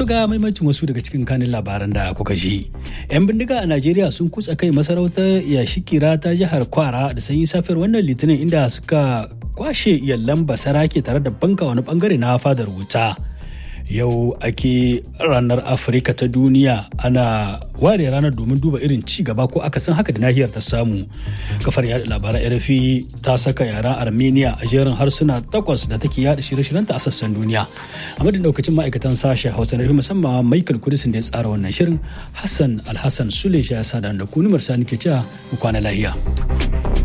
ga maimacin wasu daga cikin kanin labaran da kuka ji. 'Yan bindiga a Najeriya sun kutsa kai masarautar Yashikira ta jihar Kwara da sanyi safiyar wannan litinin inda suka kwashe yallan basarake tare da banka wani bangare na fadar wuta. Yau ake ranar Afirka ta duniya ana ware ranar domin duba irin ci gaba ko aka san haka da nahiyar ta samu. Kafar yada labaran RFI ta saka yaren Armenia a jerin harsuna takwas da take yada shirye-shiryenta a sassan duniya. A madadin daukacin ma'aikatan sashen Hausa na musamman Michael Kudisin da ya tsara wannan shirin Hassan Alhassan Sule ya sada da kunumar sani ke cewa mu kwana lahiya.